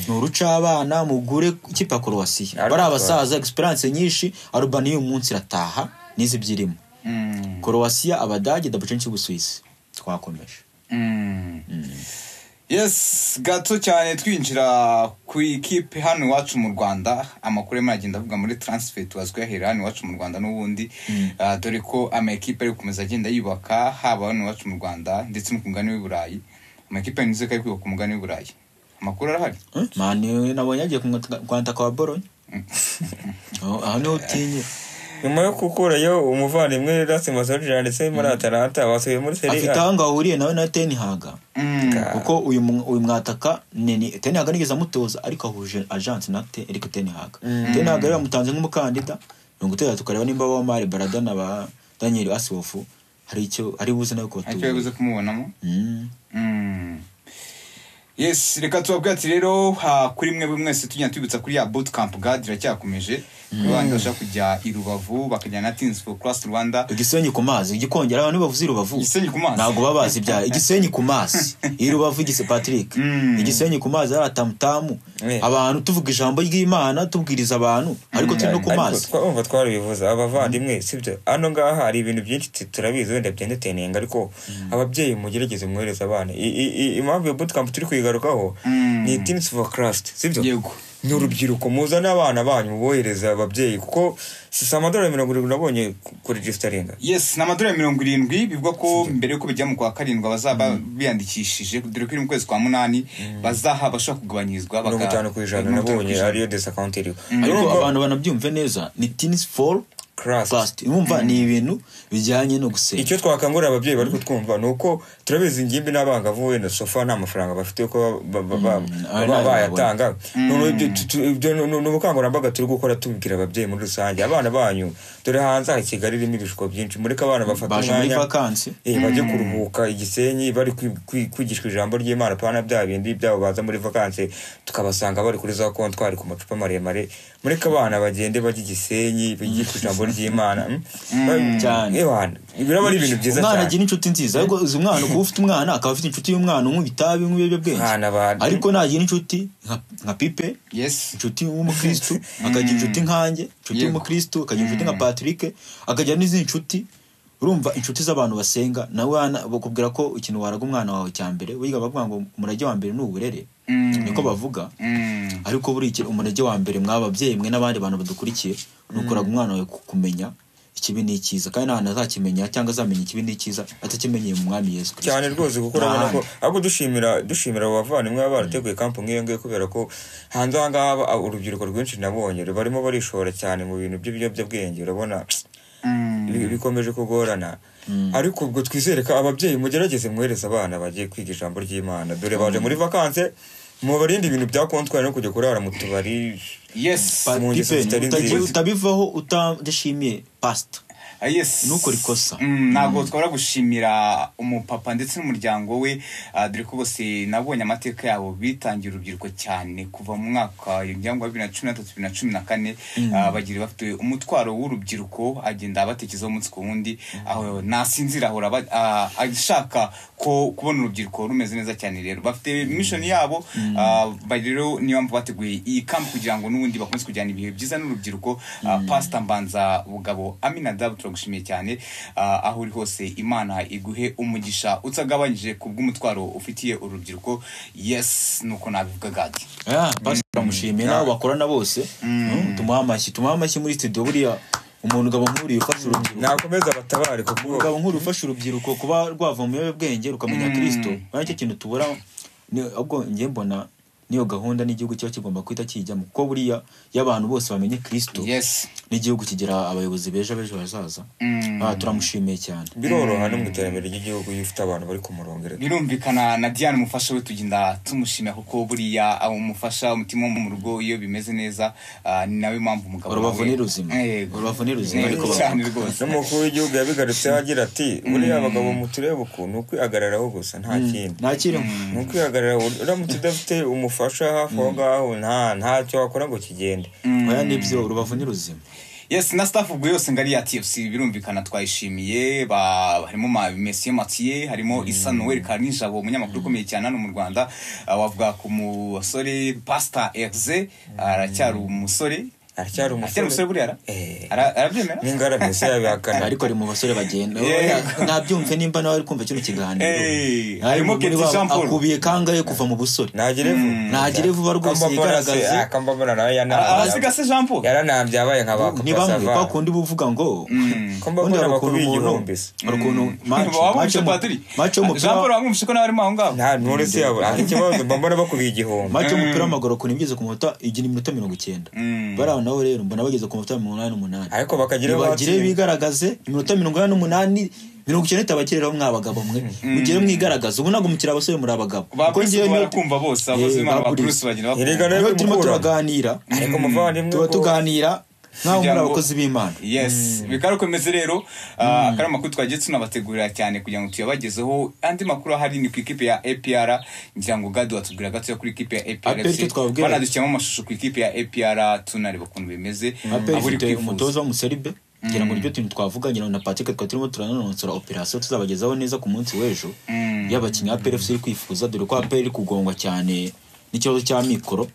ni urucabana mugure ikipe ya korowasiyo Ariko bari abasaza egisperiyanse nyinshi arubani y'uyu munsi irataha n'izi ibyirimo Mm. korowasiya abadage dabucenshi ubusuwisi twakomeje Mm. yes gato cyane twinjira ku ikipe hano iwacu mu rwanda amakuru arimo aragenda avuga muri transfer tuba twiyahera hano iwacu mu rwanda n'ubundi Ah, dore ko amakipe ari gukomeza agenda yubaka haba hano iwacu mu rwanda ndetse no ku mugani w'i burayi amakipe yanyuze ko ari kubaka ku mugani w'i burayi amakuru arahari Eh, mani nabonye yagiye kumwanta kwa boronye Oh, aho niho utinya nyuma yo gukurayo umuvandimwe rasi masorije yanditse muri atalanta wasubiye muri seri afite aho ngaho ahuriye nawe na tenihaga Mm. Ka- kuko uyu mu- uyu mwataka ni ni- tenihaga nigeze amutoza ariko ahuje ajanse na te ariko tenihaga tenihaga rero bamutanze nk'umukandida mirongo itandatu tukareba nimba ba mari barada na ba daniel asiwofu hari icyo ari buze nawe ntacyo yabuze kubatubura kumubonamo Mm. Mm. yes reka tubabwira ati rero ha, kuri mwe mwese tujya twibutsa kuri ya bootcamp gad iracyakomeje kuri bandi bashaka kujya i rubavu bakajyana na teams for class rwanda igisenyi ku mazi igikongera abantu bavuze irubavu Igisenyi ku mazi. ntabwo baba bazi ibya igisenyi ku mazi irubavu igise patrick Mm. igisenyi ku mazi ari atamutamu Eh. abantu tuvuga ijambo ry'imana tubwiriza abantu ariko turi no ku mazi ariko twumva twarabivuze abavandimwe sibyo hano ngaha hari ibintu byinshi tu- turabizi wenda byendetenenga ariko ababyeyi mugerageze mwohereza abana I- i- i- impamvu iyo bootcamp turi kuyigarukaho Mm. ni teams for crust sibyo yego ni urubyiruko muzane abana banyu mubohereze ababyeyi kuko si si amadolari mirongo irindwi nabonye kuri regisitaringa yes ni amadolari mirongo irindwi bivuga ko mbere y'uko bijya mu kwa karindwi abazaba biyandikishije dore ko iri mu kwezi kwa munani bazaha bashobora kugabanyirizwa baka- mirongo itanu ku ijana mirongo itanu ku nabonye ijana. ariyo desakawunti iriho ariko Urumva- abantu banabyumve neza ni tins for Crust. crust urumva ni ibintu bijyanye no gusenga icyo twakangurira ababyeyi bari kutwumva ni uko turabizi ingimbi n'abangavu wenda sofa nta mafaranga bafite ko ba- ba- ba- ari nayo ba- bayatanga Noneho ibyo tu- tu- ibyo ni ni ubukangurambaga turi gukora tubwira ababyeyi muri rusange abana banyu dore hanze ha kigali irimo ibishuko byinshi mureke abana bafata baje muri umwanya vakansi Eh, bajye kuruhuka igisenyi bari kwi- kwi- kwigishwa ijambo ry'imana pana bya bindi byabo baza muri vakanse tukabasanga bari kuri za kontwari ku macupa maremare mureke abana bagende bajya igisenyi bigishwa ijambo ry'imana mm? Ba- Cyane. Eh, bana, biraba ari ibintu byiza umwana cyane agira inshuti nziza ariko uzi umwana kuba ufite umwana akaba afite inshuti y'umwana unywa itabi unywa ibiyobyabwenge Mwana abantu. ariko nagira inshuti nka- nka pipe yes inshuti w'umukristu akagira inshuti nkanjye inshuti Yego. y'umukristu akagira inshuti nka patrick akagira n'izindi nshuti urumva inshuti z'abantu basenga nawe wana- bakubwira ko ikintu waraga umwana wawe cya mbere wiga bavuga ngo umurage wa mbere ni uburere Mm. niko bavuga Mm. ariko buri ikintu umurage wa mbere mwa babyeyi mwe n'abandi bantu badukurikiye ni ukoraga umwana wawe ku- kumenya ikibi n'ikiza kandi nta hantu azakimenya cyangwa azamenya ikibi n'ikiza atakimenyeye mu mwami yesu kirisito cyane rwose kuko Nta urabona ko handi. ahubwo dushimira dushimira abo bavandimwe baba barateguye kampu nk'iyo ngiyo kubera ko hanze aha ngaha aba- urubyiruko rwinshi nabonye barimo barishora cyane mu bintu by'ibiyobyabwenge urabona Mm. bi- bikomeje kugorana ariko ubwo twizere ko ababyeyi mugerageze mwohereza abana bagiye kwiga ijambo ry'imana dore baje muri vakanse mubarinde ibintu bya kontwari no kujya kurara mu tubari yes Pa- mu ngeso Pipe, zitari utagiye- nziza. utabivaho utadashimiye pasita Ah, yes Ntukore ikosa. Mm, ntabwo twabura gushimira umupapa ndetse n'umuryango we ah, dore ko bose nabonye amateka yabo bitangiye urubyiruko cyane kuva mu mwaka yongeramo wa bibiri na cumi na tatu bibiri na cumi na kane ah, bagira bafite umutwaro w'urubyiruko agenda abatekezaho umunsi ku wundi aho nasinzira ahora aba- ah, ashaka ko kubona urubyiruko rumeze neza cyane rero bafite mishoni yabo ah, bari rero niyo mpamvu bateguye iyi kampu kugira ngo n'ubundi bakomeze kujyana ibihe byiza n'urubyiruko ah, pasita mbanza bugabo aminadabu turagushimiye cyane ah, aho uri hose imana iguhe umugisha utagabanyije ku bw'umutwaro ufitiye urubyiruko yes nuko nabivuga gadi Ah, pasita turamushimiye n'abo bakorana bose Mm, tumuhe amashyi tumuhe amashyi muri studio buriya umuntu ugabo nk'uriya ufasha urubyiruko nakomeza batabare kuko umugabo nk'uri ufasha urubyiruko kuba rwava mu biyobyabwenge rukamenya kirisito aricyo kintu tubura ni ubwo njye mbona niyo gahunda n'igihugu kiba kigomba guhita kijyamo kuko buriya iyo abantu bose bamenye kirisito yes n'igihugu kigira abayobozi beza b'ejo hazaza Mm. Ah, turamushimiye cyane biroroha no mu iterambere ry'igihugu iyo ufite abantu bari ku murongo rero. birumvikana na diane umufasha we tugenda tumushimira kuko buriya umufasha umutima wo mu rugo iyo bimeze neza ah, ni nawe mpamvu umugabo urubavu nawe- ni ruzima Yego. urubavu ni ruzima Yego ariko cyane bavuga. rwose n'umukuru w'igihugu yabigarutseho agira ati buriya abagabo mutureba ukuntu ni ukwihagararaho gusa nta kindi nta kirimo ni ukwihagararaho uramutse udafite umufasha hafi aho ngaho nta ntacyo wakora ngo kigende oya nibyo urubavu ni ruzima yes na staff ubwo yose ngari ya tfc birumvikana twayishimiye ba- harimo ma- mesiye matiye harimo isa noel karinijabo umunyamakuru ukomeye cyane hano mu rwanda ah, wavuga ku musore pasita exe aracyari umusore aracyari aracyari umusore umusore buriya ara- Eh. ara- arabyemera n'ingarane se yabihakana ariko ari mu basore bagenda Yeah. nabyumve nimba nawe ari kumva kino kiganiro Hey, Ari harimo muri Keti ba- Jean Paul. akubiye kangahe kuva mu busore ntagire vu ntagire vuba rwose yigaragaze kambambona nawe abasiga se yaranambye jean paul yaranambye abaye nka ba ni bamwe Savana. bakundi buvuga ngo Kambambona ubundi hari bakuru ukuntu umuntu- igihumbi se. hari ukuntu match- match wabumvishe yo mu- padiri match yo mu jean paul mupira wamwumvishe ko nawe arimo aho ngaho nta ntore se yabo nta kibazo mba mbona bakubiye igihumbi match y'umupira w'amaguru ukuntu iba igeze ku munota igira iminota mirongo icyenda bari aho nabo rero mbona bageze ku munota mirongo inani n'umunani ariko bakagira aho nibagire batsinda. bigaragaze iminota mirongo inani n'umunani mirongo icyenda itabagereraho mwa bagabo mwe mugire mwigaragaze ubu ntabwo mukiri abasore muri abagabo ba Kuko bruce njyewe niyo- barakumva bose abakozi Eh, b'imana ba ba Bruce. bruce bagira Iri bakumva gana niyo ryo turimo gukura. turaganira ariko umuvandimwe tuba ko- tuganira nk'aho muri Kugira ngo- abakozi b'imana yes bikaba bikomeze rero ah, akari amakuru twagiye tunabategurira cyane kugira ngo tuyabagezeho andi makuru ahari ni ku ikipe ya apr ngira ngo gadu watubwira gatoya kuri ikipe ya apr APR icyo twababwira. banadushyiramo amashusho ku ikipe ya apr tunareba ukuntu bimeze aperi abo uri ifite kwifuza umutoza w'umuseribe ngira ngo nibyo tuntu twavuga ngira ngo na patrick twari turimo turananonsora operasiyo tuzabagezaho neza ku munsi w'ejo y'abakinnyi aperi efuse iri kwifuza dore ko aperi iri kugongwa cyane n'ikibazo cya mikoro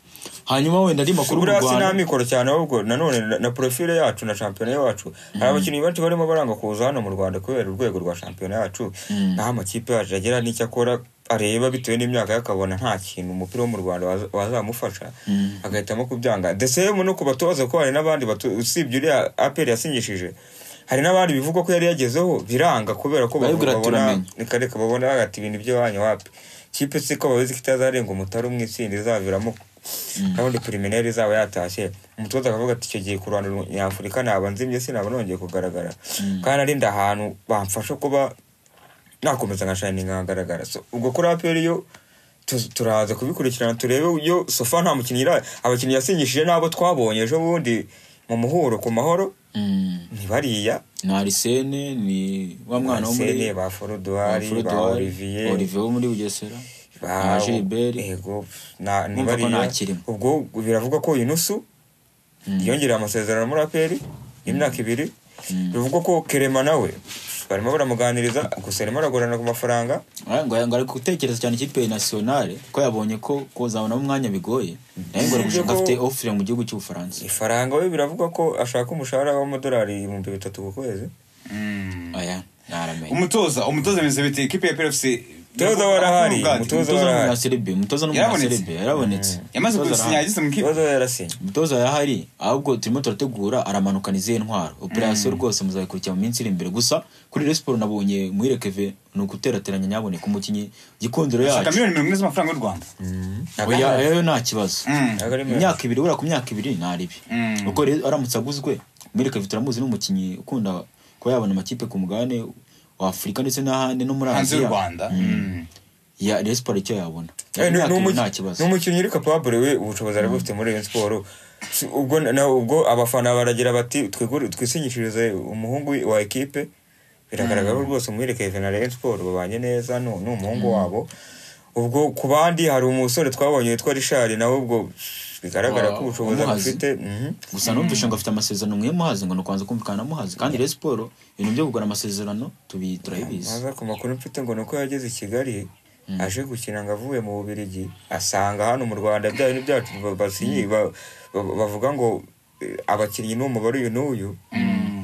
hanyuma wenda ari makuru mu buriya si nta rwanda mikoro cyane ahubwo nanone na- na porofile yacu na shampiyona yacu hari abakinnyi benshi barimo baranga kuza hano mu rwanda kubera urwego rwa shampiyona yacu naho amakipe yacu agira n'icyo akora areba bitewe n'imyaka ye akabona nta kintu umupira wo mu rwanda waza- wazamufasha agahitamo kubyanga the same no ku batoza ko hari n'abandi batu- usibye uriya aperi yasinyishije hari n'abandi bivugwa ko yari yagezeho biranga kubera ko Barabibwira bavuga babona turamenya. ikareka babona bagati ibintu byo wanyu wapi kipe si ko babizi ko itazarenga umutari umwe itsinda izaviramo kandi primineri izaba yatashye umutoza akavuga ati icyo gihe ku ruhando nyafurika naba nzimye sinaba nongeye kugaragara kandi arinda ahantu bamfasha kuba nakomeza nka shining nkagaragara So, ubwo kuri aperi yo tu- turaza kubikurikirana turebe yo sofa nta mukinnyi ira abakinnyi yasinyishije n'abo twabonye ejo bundi mu muhuro ku mahoro Mm, ni bariya ni arisene ni wa mwana wo muri Arsene, ba Foroduari ba Foroduari, Olivier Olivier wo muri bugesera ba na Gilbert ego na ni Urumva ko bariya. ntakirimo. ubwo biravugwa ko Yunusu yongereye amasezerano muri aperi y'imyaka ibiri bivugwa ko kerema nawe barimo baramuganiriza gusa arimo aragorana ku mafaranga Aya, ngo ngo ari gutekereza cyane ikipe ya nasiyonale ko yabonye ko kuzabonamo umwanya bigoye naye ngo ari Usibye gushaka ko- afite ofure mu gihugu cy'ubufaransa ifaranga we biravugwa ko ashaka umushahara w'amadolari ibihumbi bitatu ku kwezi aya ntaramenya umutoza umutoza bimeze bite ikipe ya apr Umutoza warahari, umutoza- umutoza warahari. n'umunyaserebe umutoza n'umunyaserebe yarabonetse yamaze Umutoza gusinya arahari. yagize mu ikipe ibibazo yarasinye umutoza yarahari ahubwo turimo turategura aramanukana izihe ntwaro operasiyo rwose muzayikurikira mu minsi iri imbere gusa kuri resiporo nabonye muyirekeve ni uguterateranya nyaboneka umukinnyi gikundiro ashaka yacu miliyoni mirongo ine z'amafaranga y'u rwanda oya oya, yo nta kibazo Mm. Ntabwo ari menshi. imyaka ibiri ubura ku myaka ibiri naribi kuko rero aramutse aguzwe muyirekeve turamuzi n'umukinnyi ukunda kuba yabona amakipe ku mugabane wa afurika ndetse n'ahandi no muri hanze y'u aziya rwanda Mm. ya resiporo icyo yabona Eh, ni- imyaka ni ibiri umuki- nta kibazo ni umukinnyi uri kapabure we ubushobozi ari bufite muri Rayon siporo Si- ubwo na ubwo abafana baragira bati "Twigure- twisinyishirize umuhungu wa ekipe biragaragara ko rwose umuherekeze na Rayon siporo babanye neza ni ni umuhungu wabo ubwo ku bandi hari umusore twabonye witwa rishari nawe ubwo bigaragara Wa- ko ubushobozi wamuhaze. afite mhm. gusa numvishe ngo afite amasezerano mwe muhazi ngo nukubanza kumvikana na muhazi kandi rero siporo ibintu byo kugura amasezerano tubi turabibizi maze ku makuru mfite ngo ni uko yageze i kigali aje gukina ngo avuye mu bubirigi asanga hano mu rwanda bya bintu byacu ba- basinyi ba- ba- bavuga ngo eh, abakinnyi ni umubare uyu n'uyu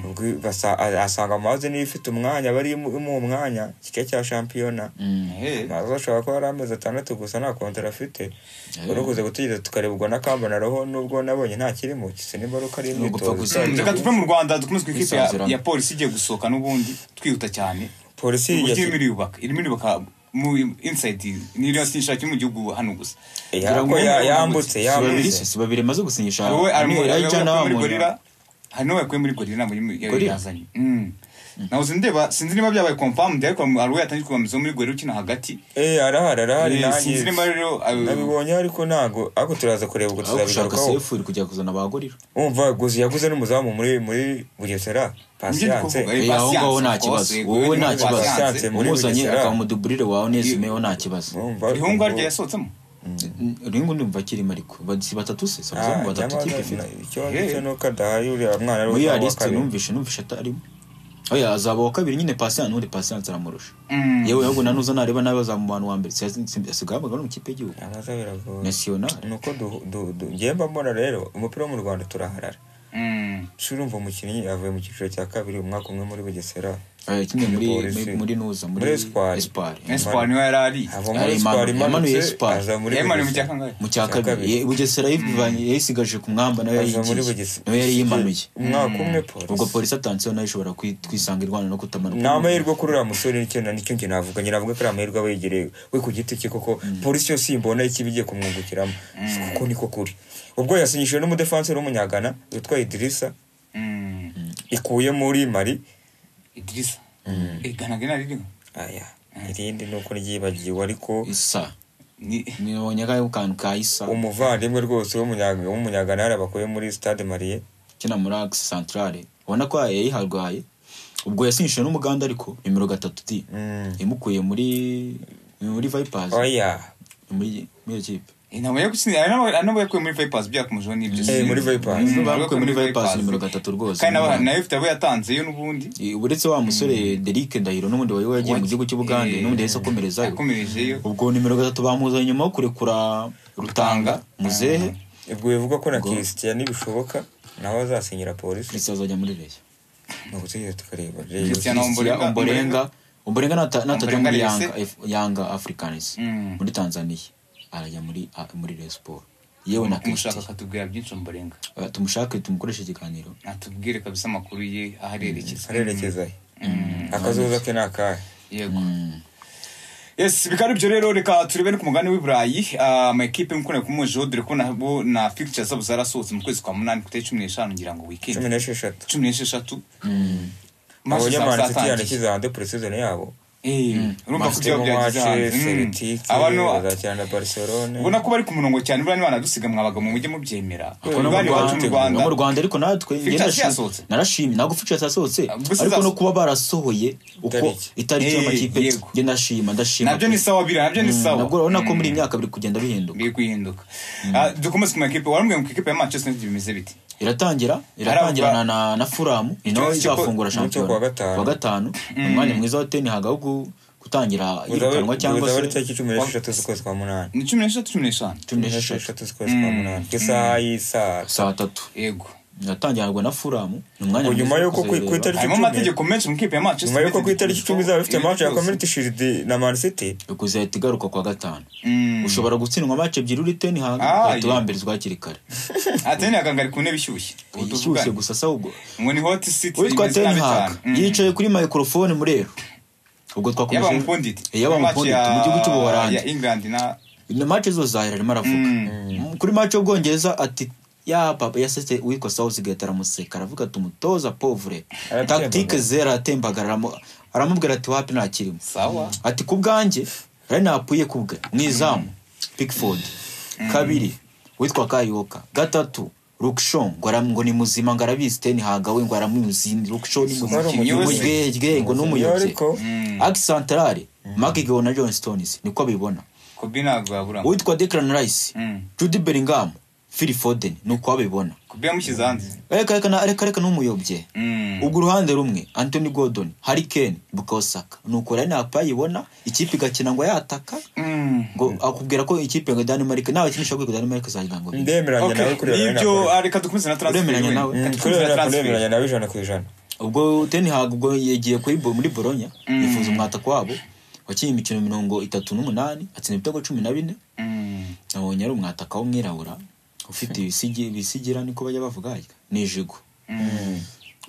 Ubwo basa- a- asanga amazi niyo ifite umwanya bari imu- imuha umwanya kiga cya shampiyona Eh. maze ashobora kuba ari amezi atandatu gusa nta kontara afite Eh. uruguze gutegereza tukarebwa na kambona roho nubwo nabonye nta kirimo kisa n'imbaruka ari Ni ugupfa imyitozo gusa. reka tuve mu rwanda dukomeze ku ikipe ya- Bisanzurana. ya polisi igiye gusohoka n'ubundi twihuta cyane polisi uburyo yashyize- irimo iriyubaka irimo iriyubaka mu insayidi niriyo sinshakiye mu gihugu hano gusa Ya- ko ya- yambutse si babiri yambutse se si babiri maze gusinyisha hari uwo arimo Anwar yakuye Ayijana muri Munya- gorira hari n'uwo yakuye muri gorira ntabwo Gorilla? yazanye nabuze ndeba sinzi niba byabaye confirmed ariko hari uwo yatangiye kubamizaho muri gorira ukina hagati Eh, arahari arahari Eh, nanjye sinzi niba rero ayo- nabibonye ariko ntago ariko turaza kureba ubwo aho gushaka tuzabigarukaho sefu iri kujya kuzana ba gorira wumva guzi yaguze n'umuzamu muri muri bugesera Nibyo ndi kuvuga, pasiyanse eh, Eh, aho Patience, ngaho nta of course, kibazo eh, wowe Gorilla nta ni kibazo Patience. Patience. muri umuzanye Bugesera. akaba umuduburire wawe neza umeyeho nta kibazo Wumva- rihungu aryo yasohotsemo ringo ndumva kirimo ariko Ba- si batatu se sabuza ni batatu ikipe ifite ikibazo cyo nuko adahaye uriya mwana ari muri uwa ya lisite kabiri. numvishe numvishe atarimo oya azaba uwa kabiri nyine pasiyanse n'undi pasiyanse aramurusha Mm. yewe ahubwo nanuza nareba nawe azaba mu bantu wa mbere asigaye abaga no mu kipe y'igihugu amaze biragoye nasiyonari ni uko du- du- du- ngewe mba mbona rero umupira wo mu rwanda turaharara Mm. shuri urumva umukinnyi avuye mu cyiciro cya kabiri umwaka umwe muri bugesera Eh, kimwe muri Polisi. muri- muri nuza muri Muri Espoir. espoir Espoir niwe yari ari ava Ah, muri Emmanuel- siporo Emmanuel imanutse Espoir. aza muri yemane mu Bugesera. cya kangahe mu cya Cya kabiri kabiri. Ye- bugesera yivanye- yayisigaje ku mwamba nayo aza muri yayigiye bugesera nayo yari yimanuye umwaka umwe ubwo polisi polisi atanseho nayo ishobora kwi- kwisanga irwana no kutamanuka ni amahirwe kuri uriya musore nicyo nicyo njye navuga njye navuga ko ari amahirwe aba yegereye we ku giti cye koko polisi yose imbona ikibi igiye kumwungukiramo Si kuko niko kuri ubwo yasinyishije n'umudefanseri w'umunyagana witwa idirisa Mm. ikuye muri mari idirisa iganaga inaririho aya irindi ni uko ryibagiwe ariko isa ni nibonye akayo kantu ka isa umuvandimwe rwose w'umunyaga- w'umunyagana yari abakuye muri stade mariye ukina muri agisi santarare ubona ko yayiharwaye ubwo yasinyishije n'umuganda ariko nimero gatatu di Mm. yamukuye muri muri vipers oya muri muri iyo kipe inama yo gutsinda ari n'abo- ari n'abo yakuye muri vipers byakomejeho n'ibyo Eh, muri Vipers. Mm, bakuye muri vipers Vipers. nimero gatatu rwose kandi n'aba- nayo ifite abo yatanzeyo n'ubundi Eh, uretse wa musore derike ndahiro n'ubundi wari wagiye mu gihugu cy'ubugande Eh, n'ubundi yahise akomerezayo yakomerejeyo ubwo nimero gatatu bamuzanye nyuma yo kurekura rutanga muzehe ubwo bivuga ko na kirisitiya nibishoboka nawe azasinyira polisi christian azajya muri reyo ni ugutegereza tukareba Christian Reyo- Ombolenga- omborenga omborenga nata- natajya Ombolenga muri yese? yanga F- yanga africanis Mm. muri tanzania arajya muri a- muri reyo siporo yewe na umushaka christian akatubwira byinshi umubarenga Eh, tumushake tumukoreshe ikiganiro atubwire kabisa amakuru ye aho arerekeza arerekeza he akazoza ke ni akahe yego yes bikaba aribyo rero reka turebe no ku mugani w'i burayi Ah, amakipe mukunda kumujeho dore ko nabo na figure zabo zarasohotse mu kwezi kwa munani ku itariki cumi n'eshanu ngira ngo cumi wikendi n'esheshatu cumi n'esheshatu Match zaba abanyamani nshuti zatangiye. yanashyize hanze puresizoni yabo Eh, urumva ko Bafite byaba byagize Mowace, hanze. Mm. Celtic, Abantu- bazakina na barcelone ubona ko bari ku murongo cyane buriya niba banadusiga mwabagabo mujye mubyemera Ko no mu bari iwacu mu Rwanda- no rwanda mu rwanda ariko natwe njye Features ndashim- yasohotse. narashimye ntabwo features yasohotse Gusa ariko no zasohotse. kuba barasohoye uko Itariki. itariki Eh, y'amakipe yego. njye ndashima ndashima nabyo ni sawa biriya nabyo ni sawa nabwo urabona ko muri iyi myaka biri kugenda bihinduka biri guhinduka Ah, dukomeze ku makipe warambwiye mu ikipe ya manchester united bimeze biti iratangira iratangirana na, na furamu ni nawe Ikibazo cy'uko- izafungura umunsi wo shampiyona kuwa gatanu. Kuwa gatanu umwanya mwiza wa teni haga wo gu- gutangira irukanwa cyangwa uzaba ari se tariki cumi n'esheshatu z'ukwezi kwa munani ni cumi n'eshatu cumi n'eshanu cumi n'esheshatu z'ukwezi kwa munani ku isaha y'isaha saa tatu yego iratangirwa na furamu ni umwanya Ngo nyuma mwiza wo y'uko ku- ku kuzayireba. itariki- harimo icumi. amategeko menshi mu ikipe ya manchester nyuma y'uko ku United. itariki icumi izaba ifite Ibintu match ya byose. community shield na man city kuzahita igaruka kuwa gatanu Mm. ushobora gutsindwa mace ebyiri uri teni haga Ah, ugahita yeah. wambirizwa hakiri kare atene akangari ku ntebe ishyushye ubu ishyushye tuvugane gusa se ahubwo ngo ni hot city witwa imeze teni nabi haga cyane. Mm. yicaye kuri mikorofone murero ubwo twakomeje yaba mukundite yaba mukundite mu gihugu cy'ubuholandi ya england na na mace zose zahera arimo aravuga Mm. kuri mace y'ubwongereza ati ya papa yasetse uwitwa sawusigate aramuseka aravuga ati umutoza povure Aratembagara. tactique zero aratembagara aramu- aramubwira ati wapi ntakirimo sawa ati ku bwanjye rero napfuye kubwe mu izamu pickford kabiri witwa kayoka gatatu rukshon ngo ara- ngo ni muzima ngo arabizi teni hagawe ngo aramuzi rukshon ni Wari muzima umuyobozi. umurwegwe ngo ni Umuyobozi, umuyobozi ariko- aki santarare makigeo na john stones niko abibona kobe ntabwo yabura uwitwa declan rice Mm. judy bellingham phil foden niko abibona kobe yamushyize hanze reka reka na- reka reka n'umuyobye Mm. ubwo uruhande rumwe anthony gordon harry kane bukayo saka nuko rero napa yibona ikipe igakina ngo yataka Mm. ngo akubwira ko ikipe ngo danimarike nawe kinisha kwiga danimarike zagira ngo bide ndemeranya nawe Okay, kuri iyo nibyo ah, reka dukomeze na transfer Uremeranya wenda. nawe? Reka Mm, kuri dukomeze na iyo transfer. ndemeranya nawe ijana ku ijana ubwo teni hagu ubwo yagiye kuri bo muri boronya yifuza umwataka wabo wakinnye imikino mirongo itatu n'umunani atsinda ibitego cumi na bine Mm. nabonye ari umwataka w'umwirabura ufite ibisigi- ibisigira niko bajya bavuga harya ni ijigo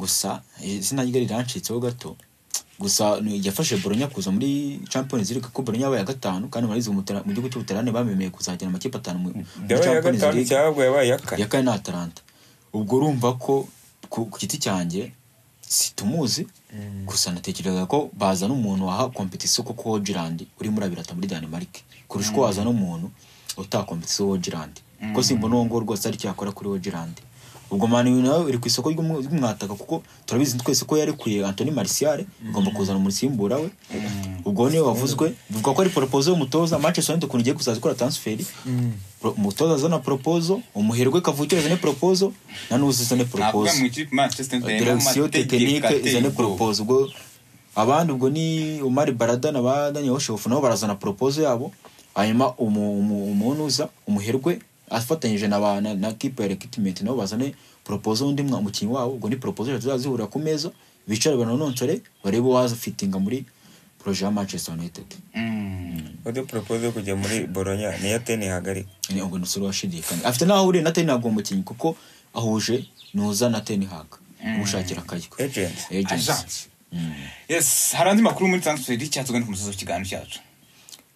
gusa eh, izina rye rirancitseho gato gusa ni- yafashe boronya kuza muri champions league kuko boronya yabaye iya gatanu kandi barize mu Butera- mu gihugu cy'ubuterane bamemeye kuzagera amakipe atanu mu muri yabaye iya champions gatanu league cyangwa yabaye iya kane ya kane ni atalanta ubwo urumva ko ku ku giti cyanjye situmuzi gusa natekerezaga ko bazana umuntu waha kompetisiyo kuko wogirandi urimo urabirata muri danimarike kurusha uko wazana umuntu utaha kompetisiyo wogirandi kuko simbona uwo nguwo rwose ari icyo yakora kuri wogirandi ubwo mani nawe iri ku isoko ry'umu- ry'umwataka kuko turabizi twese ko yarekuye antoni marisiyare igomba kuzana umusimbura we ubwo niyo wavuzwe bivuga ko ari poropozo y'umutoza manchester united ukuntu igiye kuzaza ikora transferi Pro- umutoza azana poropozo umuherwe kavukire azane poropozo na nuzi azane nakuvuga poropozo mu ikipe manchester united direkisiyo tekinike izane poropozo ubwo abandi ubwo ni umari barada na ba daniel oshofu nabo barazana poropozo yabo hanyuma umu- umu- umunuza umuherwe afatanyije na ba- na- na kipe ya rekitimenti nabo bazane poropozo undi mwa- umukinnyi wabo ubwo ni poropozo eshatu zazihurira ku meza bicare bananoncere barebe uwaza fitinga muri poroje ya manchester united udu poropoze yo kujya muri boronya niyo ateni hagari ni ubwo nusura washidikanya afite n'aho ahuriye na tenihag uwo mukinnyi kuko ahuje nuza na tenihag umushakira akayiko Agent. Agent. Agent. yes hari andi makuru muri transfer y'icyatsi ugana ku musozi w'ikiganiro cyacu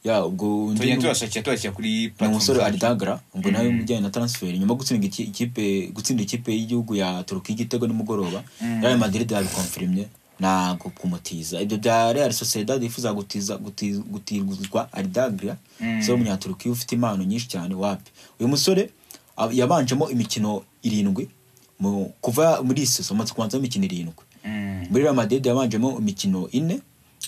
ya ubwo undi tugenda ni- tubashakira tubashyira kuri ni platform umusore zacu. adagara ubwo nawe mu bijyanye na transfer nyuma yo gutsinda iki- ikipe gutsinda ikipe y'igihugu ya turukiya igitego nimugoroba real madrid yabikonfirimye ntabwo kumutiza ibyo bya real sociedad yifuza gutiza guti- gutirwa aridagra se w'umunyaturukiya ufite impano nyinshi cyane wapi uyu musore ab- yabanjemo imikino irindwi mu- kuva muri iyi seso amaze kubanzamo imikino irindwi Mm. muri real madrid yabanjemo imikino ine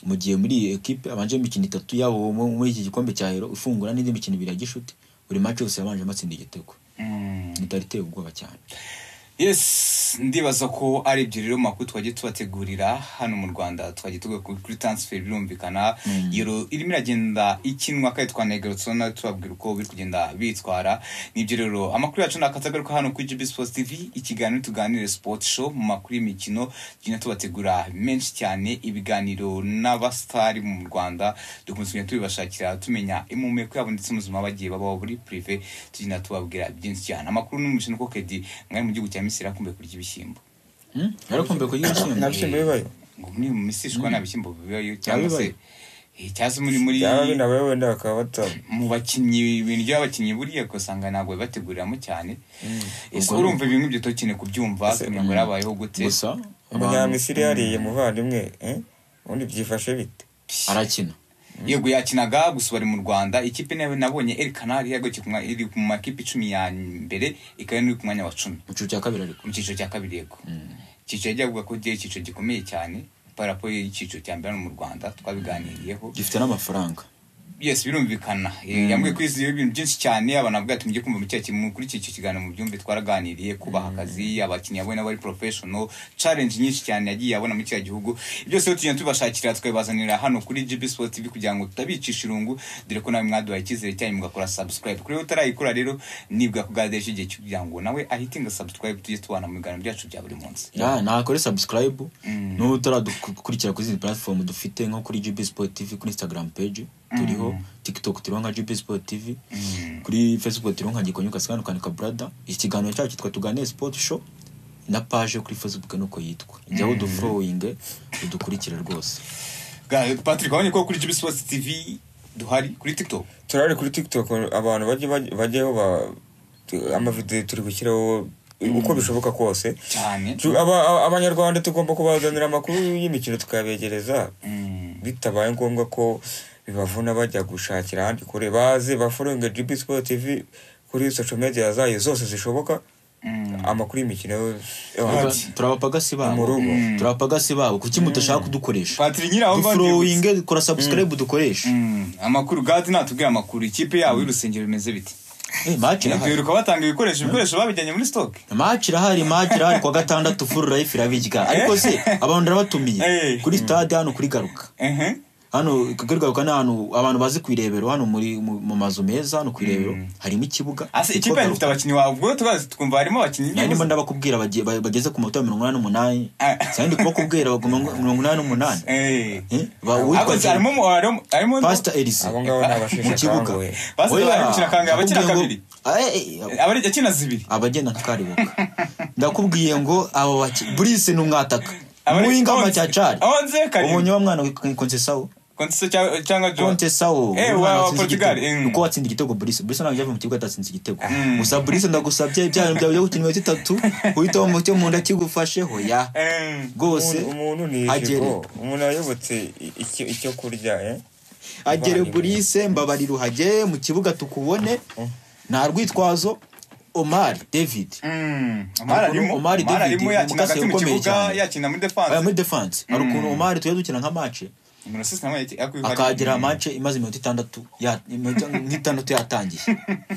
mu gihe muri iyi ekipe abanjemo imikino itatu yabo mu- muri iki gikombe cya hero ifungura n'indi mikino ibiri ya gishuti buri match yose yabanje amatsinda igitego Mm. ntitari iteye ubwoba cyane yes ndibaza ko ari ibyo rero makuru twagiye tubategurira hano mu rwanda twagiye tugaye kuri transfer birumvikana yero irimo iragenda ikinwa kandi twanayigarutseho nawe tubabwira uko biri kugenda bitwara nibyo rero amakuru yacu ni akatagaruka hano kuri gb sports tv ikiganiro tuganire sport show mu makuru y'imikino tugenda tubategura menshi cyane ibiganiro n'abasitari mu rwanda dukunze kugenda tubibashakira tumenya impumeko yabo ndetse n'ubuzima bagiye babaho buri prive tugenda tubabwira byinshi cyane amakuru ni mu mukino ko kedi mwari mu gihugu cya misiri akumbuye kurya ibishyimbo Hmm? yarakumbuye kugira nta ibishyimbo bishyimbo bibayo ngo muri mu misiri ishwa nta bishyimbo bibayo cyangwa se bibaye. eh, cyangwa se muri muri byaba binabaye wenda bakaba bata mu bakinnyi ibintu by'abakinnyi buriya usanga ntabwo bibateguriramo cyane ese Ubwo- urumva ibintu ibyo tukine kubyumva kumenya ngo yabayeho gute gusa abantu- umunyamisiri yariye muvandimwe eh? ubundi byifashe bite arakina yego yakinaga gusa bari mu rwanda ikipe nayo nabonye El Canal yahagurukiye ku mwa- iri ku makipe icumi ya mbere ikaba iri ku mwanya wa cumi mu cyiciro cya kabiri ariko mu cyiciro cya kabiri yego icyiciro ajya kuvuga ko ari icyiciro gikomeye cyane parapo y'icyiciro cya mbere hano mu rwanda twabiganiriyeho gifite n'amafaranga yes birumvikana Eh, yambwiye ko izi ibintu byinshi cyane abantu bavuga ati mujye kumva mu cyaha kimwe kuri iki kiganiro mu byumve twaraganiriye kubaha akazi abakinnyi yabona bari professional challenge nyinshi cyane yagiye abona muri kiriya gihugu byose rero tugenda tubashakira tukabibazanira hano kuri GB Sport TV kugira ngo tutabicisha irungu dore ko nawe mwaduhaye icyizere cyanyu mugakora subscribe kuri rero utarayikora rero nibwa kugadeje igihe cyo kugira ngo nawe ahitinga subscribe tujye tubana mu biganiro byacu bya buri munsi ya nakore subscribe n'ubu utaradukurikira kuri izindi platform dufite nko kuri gb sport tv kuri instagram page turiho tiktok turiho nka gb sport tv kuri facebook turiho nka gikonyuka sikanukanika brada iki kiganiro cyacu cyitwa tuganire sport show na page kuri facebook nuko yitwa jyaho udufollowinge udukurikire rwose Ga- Patrick wabonye ko kuri GB Sport TV duhari kuri TikTok turari kuri tiktok abantu bajye bajye- bajyeho ba- tu- amavidewo turi gushyiraho uko bishoboka kose cyane Tu- aba- aba- abanyarwanda tugomba kubazanira amakuru y'imikino tukayabegereza Mm. bitabaye ngombwa ko bibavuna bajya gushakira ahandi kure baze baforonge gb sport tv kuri social media zayo zose zishoboka amakuru y'imikino yo hanze. turabapagasi Mu babo rugo. turabapagasi babo kuki mutashaka kudukoresha Patrick nyiraho dufollowinge dukora subscribe dukoresha Mm, amakuru gadi natubwire amakuru ikipe yabo y'urusengero bimeze biti Eh, match irahari. biruka batanga ibikoresho ibikoresho babijyanye muri stoke match irahari match irahari kuwa gatandatu full life irabirya ariko se abantu Eh. ndabatumiye kuri stade hano kuri garuka ehe hano kuri garuka ni ahantu abantu bazi ku irebero hano muri mu mu mazu meza hano ku irebero harimo ikibuga ase cyitwa ikipe yanyu ifite Garuka. abakinnyi wabwo tubazi tukumva harimo abakinnyi Nari ndimo b'ubusa. ndabakubwira bagiye- ba- bageze ku manota mirongo inani n'umunani Ah. sinari ndi kubakubwira baguma mirongo inani n'umunani Eh. Eh, ba- Ariko uwitwa se harimo mu- harimo harimo pasita elise abo ngabo ni mu abasheshe kibuga akanguhe Pastor Oya, ari gukina kangahe? Abakina ndakubwiye ngo- kabiri? Eh, eh, abari akina zibiri abagenda tukaribuka ndakubwiye ngo abo baki burisi ni umwataka Abari- muri ngama cya cari Onze karindwi. umunyamwana kontesawo kontese cya- cyangwa jo kontesawo Eh, wa- wa Portugal, eh. uko watsinze igitego burisi burisi ntabwo yavuye mu kibuga atatsinze igitego gusa burisi ndagusabye bya bintu byawe byo gukina iminota itatu uhita mu cyo mu nda kigufasheho ya Eh. rwose Umuntu- umuntu ni agere ijipo umuntu ayobotse i- icyo- icyo kurya eh? agere Ivangiro. burise mbabarira uhagere mu kibuga tukubone nta rwitwazo omari david Mm, Omar Hari ukuntu arimo Omar Omar David arimo yakina umukasi hagati mu ukomeye kibuga cyane. yakina muri aya defanse muri defanse hari ukuntu omari tujya dukina nka mace nimero sisi nawe yaki- yakwiye- akagira mace imaze iminota itandatu ya- iminota nk'itandatu yatangiye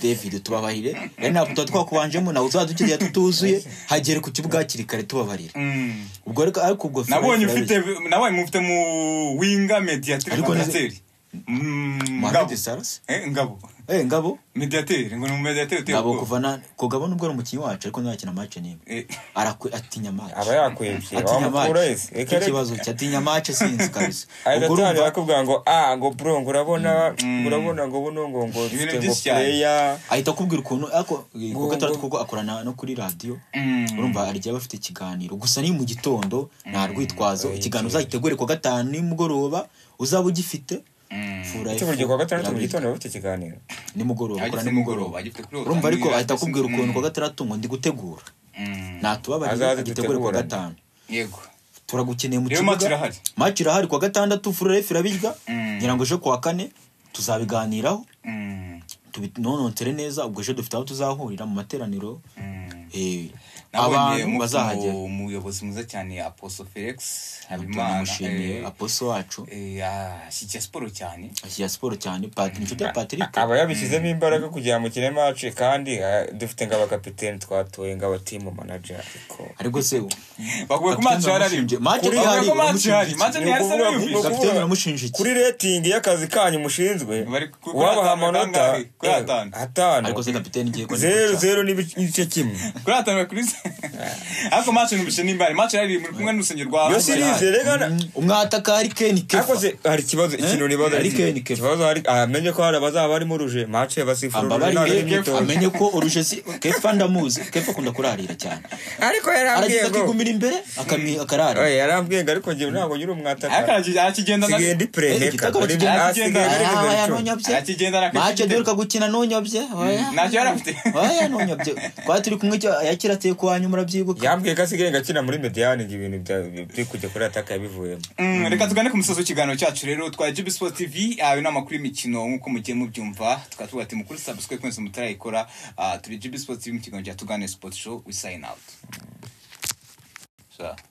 david tubabahire rero ntabwo tuba twakubanjemo nawe uzadukiriye tutuzuye hagere ku kibuga hakiri kare tubabarira Mm. ubwo rero ariko ubwo nabonye Fred ufite nabonye mufite mu winga mediateri Ariko nize- mediateri Mm, ngabo Mohamed Salas Eh, ngabo eh ngabo mediateri ngo ni umumediateri uteye ngabo ubwoba. kuva na kugabo nubwo ari umukinnyi wacu ariko ntiyakina mace n'imwe Eh, arakwe atinya mace aba yakwebye atinya wamukura mace wese icyo kibazo cya atinya mace sinzi kabisa ahita ubwo urumva atangira akubwira ngo ah ngo bro ngo urabona urabona ngo buno ngo ngo Ibintu dufite ngo byinshi cyane. pureya ahita akubwira ukuntu ariko eh, kuko Ngo- atari ngo- kuko akorana no kuri radiyo Mm. urumva arijya bafite ikiganiro gusa ni mu gitondo nta rwitwazo ikiganiro uzagitegure kuwa gatanu nimugoroba uzaba ugifite Fura icyo F- buri gihe kuwa gatandatu mu Fura gitondo bafite ikiganiro nimugoroba agifite akora nimugoroba, nimugoroba agifite kuri urumva ariko Otani, ahita akubwira agifite- ukuntu kuwa gatandatu ngo ndi gutegura Mm. natubabarire Azaze agitegure kuwa dutegurane. gatanu yego turagukeneye mu Rero match irahari. maci irahari kuwa gatandatu furerefu irabirya Mm. ngira ngo ejo kuwa kane tuzabiganiraho Mm, tubinonotere neza ubwo ejo dufite aho tuzahurira mu materaniro mm. eh, nabonye abantu mu- bazahagera mu- umuyobozi mwiza cyane aposo felix habimana tunamushimiye eh, aposo wacu eh, ashyigikiye siporo cyane ashyigira siporo cyane patiri inshuti ya patrick aba yabishyizemo imbaraga kugira ngo mukine mace kandi ah, dufite ngo abakapiteni twatoye ngo abatimu manager ariko ariko se ubu baguye ku match hari Match Kuri- ihari, bavuye ko match baramushinja ihari iki? match ntihari se Ni n'uyu ukuvuga- bishi. kapiteni baramushinja iki kuri rating y'akazi kanyu mushinzwe Bari ku- wabaha kuri atanu amanota kangahe? Kuri eh, atanu. ariko se atanu kapiteni ngiye kubona zeru guca. zeru n'igice kimwe kuri atanu kuri se ariko match ntibishe n'imbari match ihari muri kumwe n'urusengero rwa Yo series rega Mm, umwataka ari keni kefa akoze hari ikibazo ikintu nibaza Ari iki- Ken Kefa. ikibazo hari amenye ko hari abazaba barimo ruje mace basifura uruje ntabwo ari ambabarire imyitozo amenye ko uruje si kefa ndamuzi kefa akunda kurarira cyane ariko aragize yarambwiye ngo akigumira imbere akami- akararira Oye, yarambwiye ngo ariko ngewe ntabwo nyiri umwataka arakigendana sigaye ndi preheka igitego Uri- bakigenda- ah, sigaye Ari muri Ah, bibiri oya icumi. ntunyabye Arakigendana akagifite. mace duheruka gukina ntunyabye oya ntacyo yari afite oya ntunyabye twari turi kumwe icyo- yakira ateye ku wanyu murabyibuka yambwiye ko asigaye ngo akina muri mediyani ngo ibintu bya- byo kujya kuri ataka yabivuyemo Mm, reka tugane ku musozi w'ikiganiro cyacu rero twa GB Sports TV ayo ni amakuru y'imikino nk'uko mugiye mubyumva tukaba tuvuga ati mukuru subscribe kwenze mutarayikora Ah, turi GB Sports TV mu kiganiro cya tugane Sport Show we sign out So.